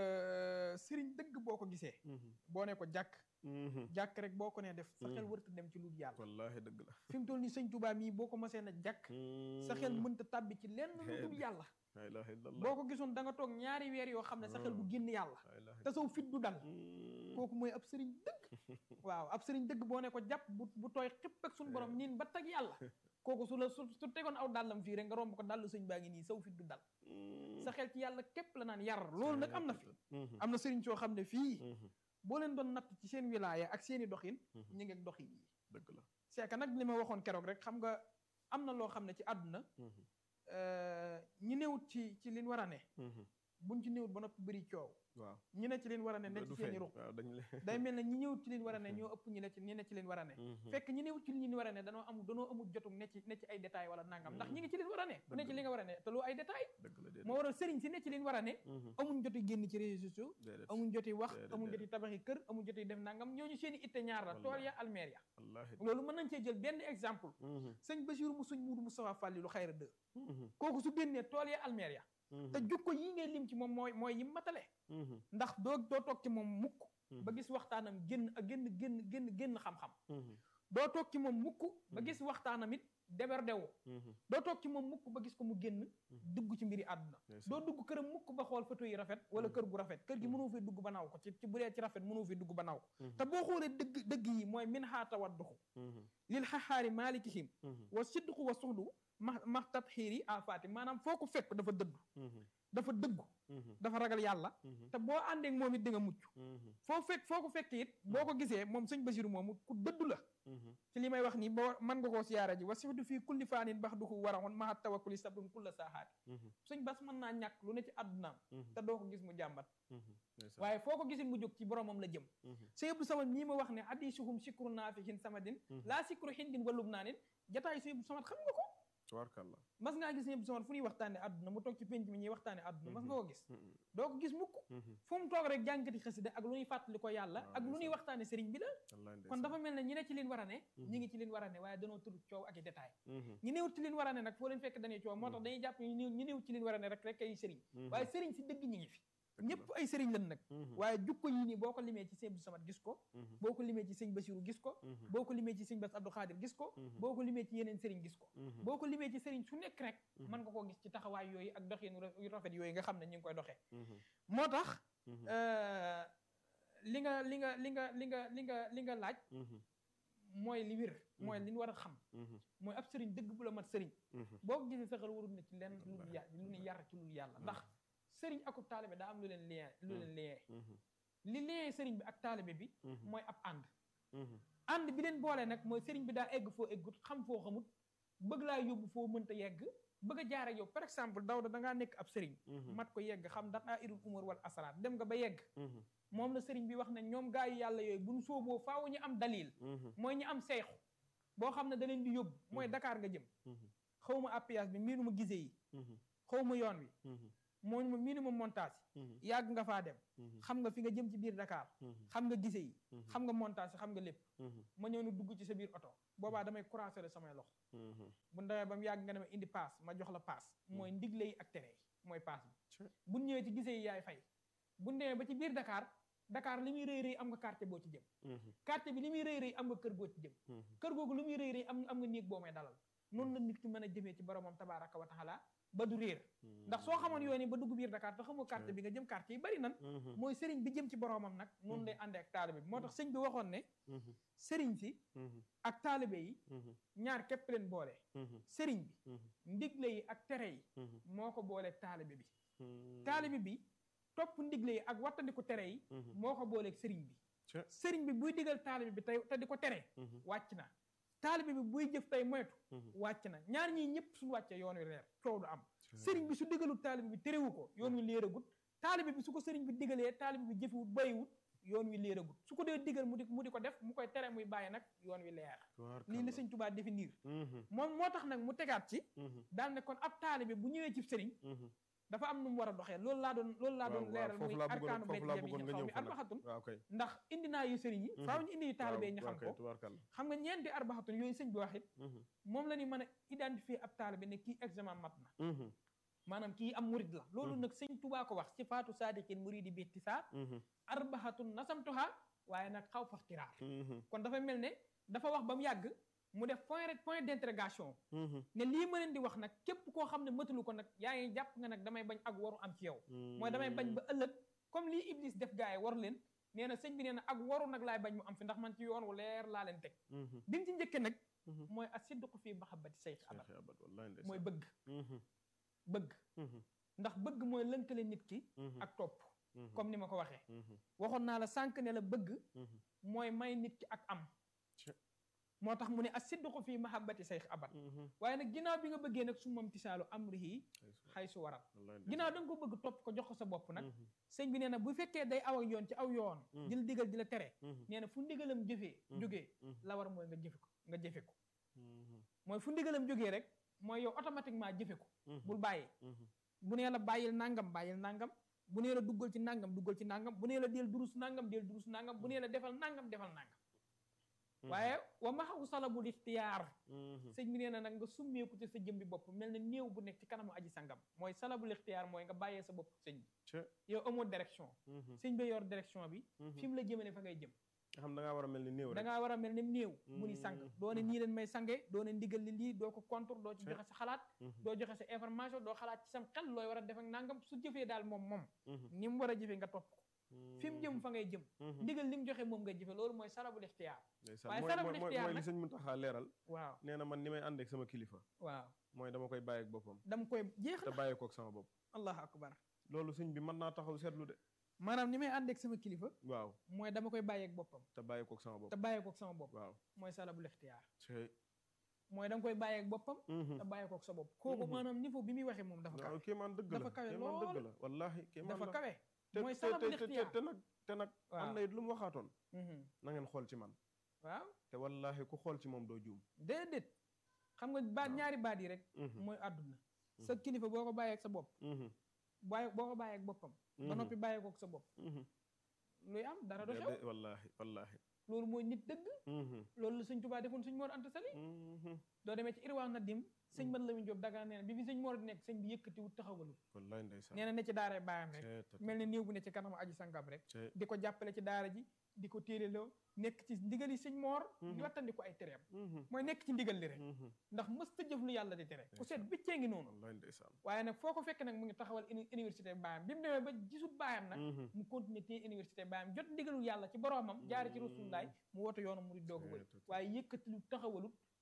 sëriñ dëgg boo ko gisee boo ne ko jàkk jàkk rek boo ko nee def sa xel wërta dem ci lu yàlla wallaahi dëgg la fi mu toll nii sëñ Tuubaa mii boo ko masee na jàkk sa xel mënta tàbbi ci lenn lu dul yàlla la ilaha illallah boo ko gisoon da nga toog ñaari weer yoo xam ne sa xel du génn yàlla te saw fit du dal kooku mooy ab sëriñ dëgg waaw ab sëriñ dëgg boo ne ko jàpp bu bu tooy xipp ak suñu borom niin ba tag yàlla kooku su la su su tegoon aw dàllam fii rek nga romb ko dàllu sëñ baa ngi nii saw fit du dal sa xel ci yàlla képp la naan yar loolu nag am na fi am na sëriñ soo xam ne fii boo leen doon natt ci seen wilaaya ak seeni doxin ñu ngi ak doxin yi dëgg la c'est que nag li ma waxoon keroog rek xam nga am na loo xam ne ci àdduna ñi newut ci ci liñ war a ne buñ ci néewut ba noppi bëri coow waaw ñi ne ci leen war a ne ne ci seeni ruq day mel ne ñi ñëwut ci leen war a ne ñoo ëpp ñi ne ci ñi ne ci leen war a ne fekk ñi newut ci li ñu war a ne danoo am danoo amul jotum ne ci ne ci ay détails wala nangam ndax ñi ngi ci leen war a ne ku ne ci li nga war a ne te loo ay détails moo waral sëriñ si ne ci leen war a ne amuñ joti génn ci réseaux sociaux amuñ joti wax amuñ joti tabaxi kër amuñ joti def nangam ñooñu seeni itte ñaar la tool ya almeer ya loolu mën nañ cee jël benn exemple sëñ Basiru mu suñ muudu Moustapha Fàllilu xayra deux kooku su génnee tool ya almeer ya te jukko yii ngay lim ci moom mooy mooy yim matale ndax doo doo toog ci moom mukk ba gis waxtaanam génn génn génn génn génn xam-xam doo toog ci moom mukk ba gis waxtaanam it deberdewu doo toog ci moom mukk ba gis ko mu génn dugg ci mbiri àdduna doo dugg këram mukk ba xool photo yi rafet wala kër gu rafet kër gi mënoo fi dugg ba naw ko ci ci bu dee ci rafet mënoo fi dugg ba naw ko te boo xoolee dëgg dëgg yi mooy min xaata wadduxu lil xaxaari maalikihim wa sidduxu wa suxdu ma ma tat xiir yi afaati maanaam foo ko fekk dafa dëggu dafa dëggu dafa ragal yàlla te boo àndeek moom it di nga mucc foo fekk foo ko fekk it boo ko gisee moom sëñ Basiru moomu ku dëddu la ci li may wax nii boo mën nga koo siyaara ji wa sifdu fii kulli faanin bax duxu waraxoon maxa tawakkuli sabrun kulla saaxaati sëñ bas mën naa ñàkk lu ne ci àddunaam te doo ko gis mu jàmbat waaye foo ko gisit mu jóg ci boromam la jëm sëñ Abdou Samad mii ma wax ne addisuhum sikru naafihin samadin laa sikru hindin walub naa nin jataay sëñ Abdou Samad xam nga ko tubaarkàlla mas ngaa gis ñëpp sama fu ñuy waxtaane àdduna mu toog ci penc mi ñuy waxtaane àdduna mas nga ko gis doo ko gis mukk fu mu toog rek jàngati xasida ak lu ñuy fàttali ko yàlla ak lu ñuy waxtaane sëriñ bi la kon dafa mel ne ñi ne ci leen war a ne ñi ngi ci leen war a ne waaye danoo tudd coow ak i détail ñi néewut ci leen war a ne nag foo leen fekk dañuy coow moo tax dañuy jàpp ñi néewut ci leen war a ne rek rek ay sëriñ waaye sëriñ si dëgg ñi ngi fi ñëpp ay sëriñ lan nag waaye jukko yii nii boo ko limee ci sëñ Abdou Samad gis ko boo ko limee ci sëñ Basiru gis ko boo ko limee ci sëñ Bass Abdou Khadir gis ko boo ko limee ci yeneen sëriñ gis ko boo ko limee ci sëriñ su nekk rek mën nga koo gis ci taxawaay yooyu ak doxin yu rafet yooyu nga xam ne ñu ngi koy doxee moo tax li nga li nga li nga li nga li nga li nga laaj mooy li wér mooy li ñu war a xam mooy ab sëriñ dëgg bu la mat sëriñ boo ko gisee saxal warul na ci lenn lu ya lu ñu yar ci lu yàlla ndax sëriñ akub taalibe daa am lu leen lien lu leen lien li lien sëriñ bi ak taalibe bi mooy ab ànd ànd bi leen boole nag mooy sëriñ bi daa egg foo eggut xam foo xamut bëgg laa yóbbu foo mënta yegg bëgg a jaare yow par exemple Dawda da ngaa nekk ab sëriñ mat ko yegg xam ndax daa irul umar wal asaraat dem nga ba yegg moom la sëriñ bi wax ne ñoom gaa yi yàlla yooyu buñ sooboo faaw ñu am dalil mooy ñu am seexu boo xam ne da leen di yóbbu mooy Dakar nga jëm xaw ma appuyage bi miinu ma gisee yi xaw ma yoon wi moo ma miinu ma montage yàgg nga faa dem xam nga fi nga jëm ci biir Dakar xam nga gise yi xam nga montage xam nga lépp ma ñëw na dugg ci sa biir oto boobaa damay croiser la samay loxo bu ndawee ba mu yàgg nga ne ma indi paas ma jox la paas mooy ndigle yi ak tere yi mooy paas bi bu ñëwee ci gise yi yaay fay bu demee ba ci biir Dakar Dakar li muy rëy rëy am nga quartier boo ci jëm quartier bi li muy rëy rëy am nga kër goo ci jëm kër googu li muy rëy rëy am am nga néeg boo may dalal noonu la nit ki mën a jëmee ci boromam tabaraka wa taala ba du réer ndax soo xamoon yoon yi ba dugg biir Dakar te xamoo quartier bi nga jëm quartier yi bari nan mooy sëriñ bi jëm ci boromam nag noonu lay àndee ak taalibe bi moo tax sëñ bi waxoon ne sëriñ si ak taalibe yi ñaar képp leen boole sëriñ bi ndigle yi ak tere yi moo ko boole taalibe bi taalibe bi topp ndigle yi ak wattandiku tere yi moo ko booleeg sëriñ bi sëriñ bi buy digal taalibe bi tey te di ko tere wàcc na taalibe bi buy jëf tey moytu wàcc na ñaar ñii ñëpp suñu wàccee yoon wi leer coow du am sëriñ bi su digalul taalibe bi terewu ko yoon wi léeragut taalibe bi su ko sëriñ bi digalee taalibe bi jëfiwut bayiwut yoon wi léeragut su ko dee digal mu di mu di ko def mu koy tere muy bàyyi nag yoon wi leer lii la sëñ Tuubaa définir moom moo tax nag mu tegaat ci daal ne kon ab taalibe bu ñëwee ci sëriñ dafa am nu mu war a doxee loolu laa doon loolu laa doon leeral muy arkaanu bayt jami ñu xaw mi arbaxatun ndax indi naa yu sëriñ yi faaw ñu indi yu taalibe ñu xam ko xam nga ñeenti arbaxatun yooyu sëñ bi wax it moom la ñuy mën a identifier ab taalibe ne kii examen mat na maanaam kii am murid la loolu nag sëñ Tuubaa ko wax ci faatu saadiqin muridi bi ihtisaar arbaxatun nasamtuha waaye nag xaw fax tiraar kon dafa mel ne dafa wax ba mu yàgg mu def point rek point d'interrogation ne lii ma leen di wax nag képp koo xam ne mëtalu ko nag yaa ngi jàpp nga nag damay bañ ak waru am ci yow mooy damay bañ ba ëllëg comme lii Iblis def gaa yi waru leen nee na sëñ bi nee na ak waru nag laay bañ mu am fi ndax man ci yoon wu leer laa leen teg bi mu ci njëkke nag mooy asidqu fii mahabbati sayx abad mooy bëgg bëgg ndax bëgg mooy lënkale nit ki ak topp comme ni ma ko waxee waxoon naa la sànq ne la bëgg mooy may nit ki ak am moo tax mu ne asidqu fii mahabbati sayx abad waaye nag ginnaaw bi nga bëggee nag su moom tisaalu amrihi xay su waral ginnaaw da nga ko bëgg topp ko jox ko sa bopp nag sëñ bi nee na bu fekkee day aw ak yoon ci aw yoon di la digal di la tere nee na fu ndigalam jëfee jógee la war mooy nga jëfe ko nga jëfe ko mooy fu ndigalam jógee rek mooy yow automatiquement jëfe ko bul bàyyi bu nee la bàyyil nangam bàyyil nangam bu nee la duggal ci nangam duggal ci nangam bu nee la del durus nangam del durus nangam bu nee la defal nangam defal nangam waaye wa maxaw salabul ixtiyaar sëñ bi nee na nag nga summeeku ci sa jëmbi bopp mel na néew bu nekk ci kanamu aji sangam mooy salabul ixtiyaar mooy nga bàyyee sa bopp sëñ bi yow amoo direction sëñ bi yor direction bi fi mu la jëmale fa ngay jëm nga xam da ngaa war a mel ni néew rek da ngaa war a mel ni néew mu ni sang doo ne nii leen may sange doo ne ndigal li lii doo ko contour doo ci joxe sa xalaat doo joxe sa information doo xalaat ci sam xel looy war a def ak nangam su jëfee daal moom moom ni mu war a jëfee nga topp ko fi mu jëm fa ngay jëm ndigal li mu joxe moom ngay jëfe loolu mooy salabul ixtiyaar waaye salabul ixtiyaar mooy li sëñ Muntaxa leeral waaw nee na man ni may ànd ak sama kilifa waaw mooy dama koy bàyyi ak boppam dama koy jeex te na bàyyi kook sama bopp allahu akbar loolu sëñ bi mën naa taxaw seetlu de maanaam ni may ànd ak sama kilifa waaw mooy dama koy bàyyi ak boppam te bàyyi kook sama bopp te bàyyi kook sama bopp waaw mooy salabul ixtiyaar cey mooy da nga koy bàyyi ak boppam te bàyyi kook sa bopp kooku maanaam niveau bi muy waxee moom dafa kawe waaw kéemaan dëgg la dafa kawe kéemaan dëgg lool. la wallaahi kéemaan dafa la kawe te mooy te salabul te te ixtiyaar te nag te nag am waaw na it lu mu waxaatoon Mhm. na ngeen xool ci man waaw te wallaahi ku xool ci moom doo juum déedéet xam nga baat waaw. ñaari baat yi rek Mhm. mooy àdduna sa kilifa boo ko bàyyee ak sa bopp Mhm. bàyyi boo ko bàyyee ak boppam ba Mhm. noppi bàyyee kook sa bopp Mhm. luy am dara du xew Déedéet, wallaahi wallaahi loolu mooy nit dëgg Mhm. loolu la sëñ Tuubaa defoon sëñ Mor Anta Sali Mhm. doo demee ci irwaa na dim sëñ Mat Lamin Jóob daga nee na bi fi sëñ Mor di nekk sëñ bi yëkkatiwut taxawalul wallaahi ndeysaan nee na ne ci daara baayam rek Cee tata. mel ne néew bu ne ci kanam aji sangam rek Cee. di ko jàppale ci daara ji di ko téeleloo nekk ci ndigali sëñ Mor di Mhm. wattandi ko ay tereem Mhm. mooy nekk ci ndigal li rek Mhm. ndax mës ta jëf lu yàlla di tere ku seet Ndeysaan. biccee ngi noonu wallaahi ndeysaan waaye nag foo ko fekk nag mu ngi taxawal uni- université baayam bi mu demee ba gisut baayam nag Mhm. mu continuer téye université baayam jot ndigalul yàlla ci boroomam jaare ci rasulullaay mu woote yoonu mu di doog a wëy Cee tata. waaye yëkkati lu taxawalut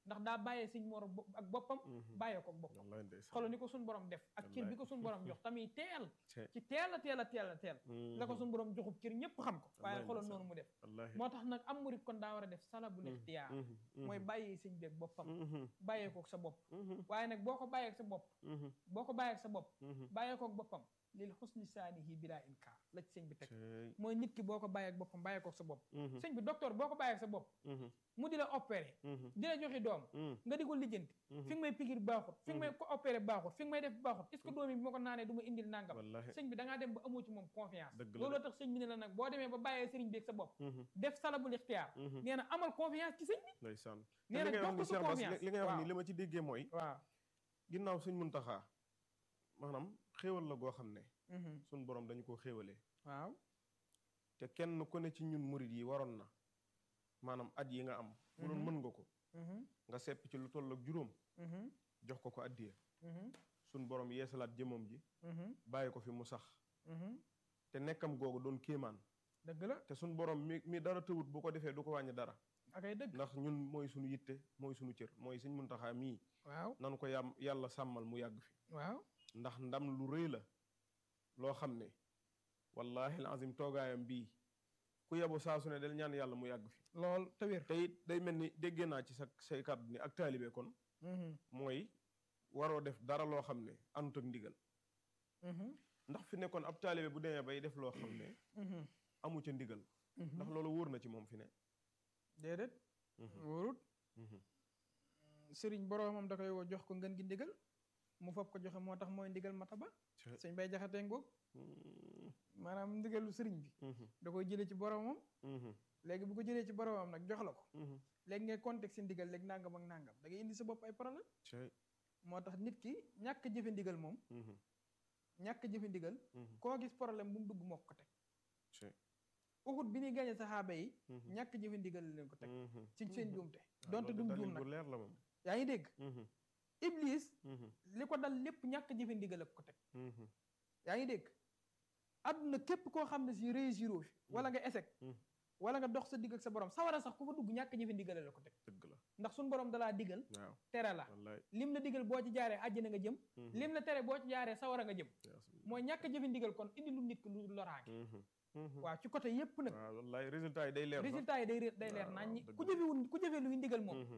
ndax daa bàyyee sëñ Mor bo- ak boppam bàyyee ko ak boppam wallaay ndeysaan xoolal ni ko suñu borom def ak cër bi ko suñu borom jox tamit teel Cee. ci teel a teel a teel a teel la ko suñu borom joxub cër ñëpp xam ko waaye Wallaay xoolal ndeysaan. noonu mu def wallaahi moo tax nag am murit kon daa war a def salabul ixtiyaar mooy bàyyee sëñ bi ak boppam bàyyee ko ak sa bopp waaye nag boo ko bàyyee ak sa bopp boo ko bàyyee ak sa bopp bàyyee ko ak boppam lil xusni saanihi bila inkaar la ci sëñ bi teg mooy nit ki boo ko bàyyee ak boppam bàyyee ko ak sa bopp sëñ bi docteur boo ko bàyyee ak sa bopp mu di la opéré di la joxe doom nga di ko lijjanti fi nga may pigir baaxut fi nga may ko opéré baaxut fi nga may def baaxut est ce que doom yi bi ma ko naanee du ma indil nangam wallaahi sëñ bi da ngaa dem ba amoo ci moom confiance Dëgg la looloo de. tax sëñ bi ne la nag boo demee ba bàyyee sëriñ bi ak sa bopp def salabul ixtiyaar nee na amal confiance ci sëñ bi ndeysaan nee li na ngay wax jox ni ko sa Cheikh Bass confiance li ngay wax ni waaw li ma ci déggee mooy waaw ginnaaw suñ muntaxaa maanaam xéewal la goo xam ne suñ borom dañu ko xéewalee waaw te kenn ku ne ci ñun murit yi waroon na maanaam at yi nga am bu doon mën nga ko nga sepp ci lu toll ak juróom jox ko ko addiya suñ borom yeesalaat jëmam ji bàyyi ko fi mu sax te nekkam googu doon kéemaan dëgg la te suñ borom mi mi dara tëwut bu ko defee du ko wàññi dara akay dëgg ndax ñun mooy suñu yitte mooy suñu cër mooy suñ muntaxaa mii waaw nanu ko yàm yàlla sàmmal mu yàgg fi waaw ndax ndam lu rëy la loo xam ne wallahi alazim toogaayam bii ku yebu saa su ne del ñaan yàlla mu yàgg fi lool te wér te it day mel ni déggee naa ci sa say kàddu ni ak taalibe kon mooy waroo def dara loo xam ne anut ak ndigal ndax fi ne kon ab taalibe bu demee bay def loo xam ne amu ca ndigal ndax loolu wóor na ci moom fi ne déedéet wóorut sëriñ boroomam da koy woo jox ko ngën gi ndigal mu fab ko joxe moo tax mooy ndigal mataba sëñ bay jaxatee ngoog maanaam ndigalu sëriñ bi da koy jëlee ci boroomam léegi bu ko jëlee ci boroomam nag jox la ko léegi ngay contexte ndigal léegi nangam ak nangam da ngay indi sa bopp ay problème moo tax nit ki ñàkk jëfe ndigal moom ñàkk jëfe ndigal koo gis problème bu mu dugg moo ko teg uxut bi ñuy gañe saxaaba yi ñàkk jëfe ndigal leen ko teg ci seen juumte donte dum juum nag leer la moom yaa ngi dégg iblis li ko dal lépp ñàkk jëfe ndigal ak ko teg yaa ngi dégg àdduna képp koo xam ne si réussiroo fi wala nga échec wala nga dox sa digg ak sa borom sawara sax ku fa dugg ñàkk jëfe ndigal la ko teg dëgg la ndax suñu borom dalaa digal waaw tere la wallaay lim la digal boo ci jaaree àjjana nga jëm lim la tere boo ci jaaree sawara nga jëm mooy ñàkk jëfe ndigal kon indi lu nit ki lu loraange waaw ci côté yépp nag waaw wallaay résultat yi day leer sax. résultat yi day ré- day leer waaw, nañ ñi dëgg ku la. jëfewul ku jëfe luy ndigal moom Mhm.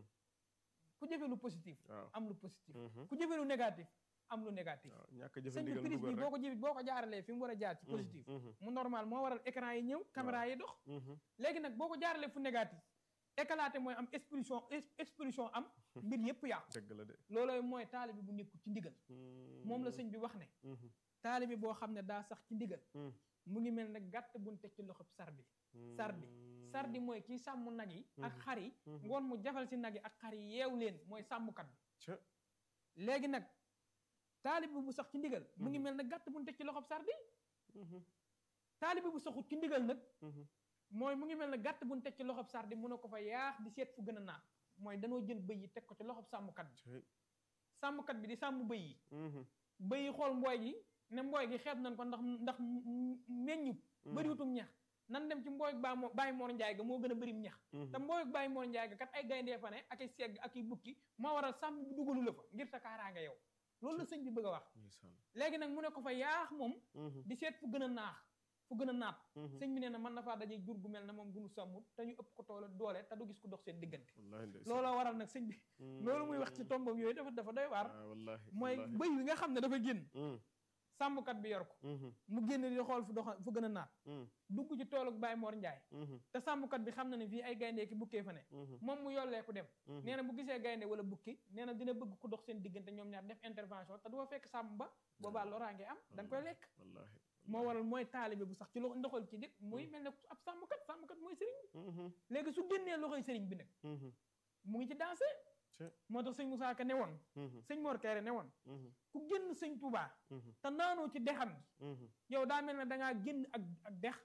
ku jëfe lu positif waaw am lu positif Mhm. ku jëfe lu négatif am lu négatif waaw ñàkk sëñ bi jëfandigal prise dugal bi boo ko jëf boo ko jaaralee fi mu war a jaar ci Mhm, positif mhm, mu normal moo waral écran yi ñëw caméra yi dox mhm. léegi nag boo ko jaaralee fu négatif éclaté mooy am expulsion ex- expulsion am mbir yépp yàqu dëgg la de loolooy mooy taalibi bu nekkul ci ndigal moom la sëñ bi wax ne Mhm, taalibi boo xam ne daa sax ci ndigal mhm, mu ngi mel ne gàtt buñ teg ci loxob sardi sardi sardi mooy kii sàmm nag yi ak Mhm. xar yi Mhm. ngoon mu jafal si nag yi ak xar yi yeew leen mooy sàmmkat bi Ca. léegi nag taalibi bu sax ci ndigal mu ngi Mhm. mel ne gàtt buñ teg ci loxob sardi Mhm, taalibi bu saxut ci ndigal nag mhm. mooy mu ngi mel ne gàtt buñ teg ci loxob sardi mu ne ko fa yaax di seet fu gën a naat mooy danoo jël bëy yi teg ko ci loxob sàmmkat bi Cay. sàmmkat bi di sàmm bëy yi Mhm, bëy yi xool mbooy gi ne mbooy gi xeeb nañ ko ndax ndax meññut mhm, bëriwutum ñax nan dem ci mbooy baa moo bàyyi moor njaay ga moo gën a bërim ñax mhm. te mbooy bàyyi moor njaay ga kat ay gayndee fa ne ak ay segg ak ay bukki moo waral sàmm bi dugalu la fa ngir sa kaaraanga yow loolu la sëñ bi bëgg a wax Ndeysaan. léegi nag mu ne ko fa yaax moom Mhm, di seet fu gën a naax fu gën a naat mhm. sëñ bi nee na mën na faa daje jur gu mel ne moom gunu sàmmut te ñu ëpp ko toole doole te du gis ku dox seen diggante Wallaahi ndeysaan. looloo waral nag sëñ bi loolu muy wax ci tombam yooyu dafa dafa doy waar Ah, wallaahi mooy wallaahi. bëy wi nga xam ne dafa génn Mhm, sàmmkat bi yor ko mhm, mu génn di xool fu dox fu gën a naat mhm, dugg ci tooluk Baye Mor Njaay mhm, te sàmmkat bi xam na ne fii ay gaynde ki bukkee fa ne mhm, moom mu yollee ku dem mhm. nee na bu gisee gaynde wala bukki nee na dina bëgg ku dox seen diggante ñoom ñaar def intervention te du fa fekk sàmm ba boobaa loraange am da nga koy lekk Wallaahi moo waral mooy taalibe bu sax ci loxo ndoxal ci nit muy mel ne ab sàmmkat sàmmkat mooy sëriñ bi Mhm, léegi su génnee loxoy sëriñ bi nag mhm, mu ngi ci dansé Cë. moo tax sëñ Moussa Ka ne woon mhm, sëñ Mor Kayre ne woon mhm, ku génn sëñ Touba mhm, te naanoo ci dexam gi mhm. yow daa mel ne dangaa génn ak ak dex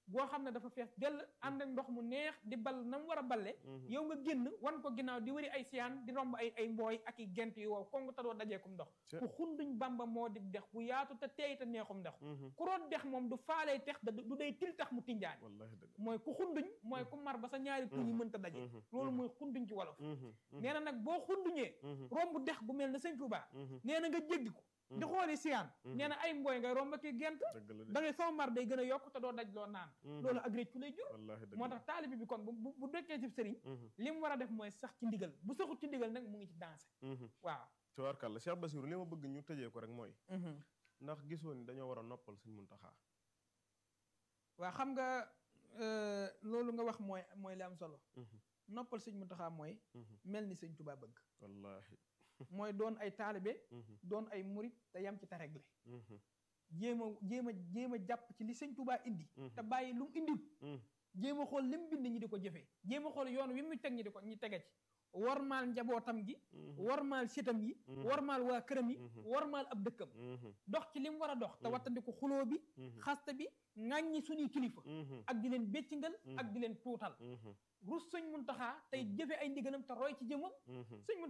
goo xam ne dafa fees dell ànd ak ndox mu neex di ball na mu war a balle yow nga génn wan ko ginnaaw di wëri ay siyaan di romb ay ay mbooy ak i gent yu wow kon nga tadoo dajeekum ndox ku xunduñ bamba moo di dex bu yaatu te teey te neexum ndox ku root dex moom du faalee tex da du day til tax mu tinjaani wallahi dëgg mooy ku xunduñ mooy ku mar ba sa ñaari tuñ yi mënta daje loolu mooy xunduñ ci wolof nee na nag boo xunduñee romb dex gu mel ne sëñ Tuubaa nee na nga jéggi ko di xooli siyaan nee na ay mbooy ngay romb ki gent dëgg la de da ngay soo mar day gën a yokk te doo daj loo naan loolu ak réccu lay jur wallahi dëgg moo la tax taalibi bi kon bu bu bu dekkee ci sëriñ li mu war a def mooy sax ci ndigal bu saxut ci ndigal nag mu ngi ci dansé waaw tubaarkàlla Cheikh Bassirou li ma bëgg ñu tëjee ko rek mooy ndax gisoo ni dañoo war a noppal Sëñ Muntaxa waaw xam nga euh, loolu nga wax mooy mooy li am solo noppal sëñ Muntaxa mooy mel ni sëñ Tuubaa bëgg wallahi mooy doon ay taalibe doon ay murit te yam ci te regle jéem a jéem a jéem a jàpp ci li sëñ Tuubaa indi te bàyyi lu mu indiwut jéem a xool li mu bind ñi di ko jëfee jéem a xool yoon wi mu teg ñi di ko ñi tege ci warmaal njabootam gi warmaal sitam yi warmaal waa këram yi warmaal ab dëkkam dox ci li mu war a dox te wattandiku xuloo bi xaste bi ŋàññi suñuy kilifa ak di leen béccingal ak di leen tuutal rus sëñ Muntaxa tey jëfe ay ndigalam te roy ci jëmam sëñ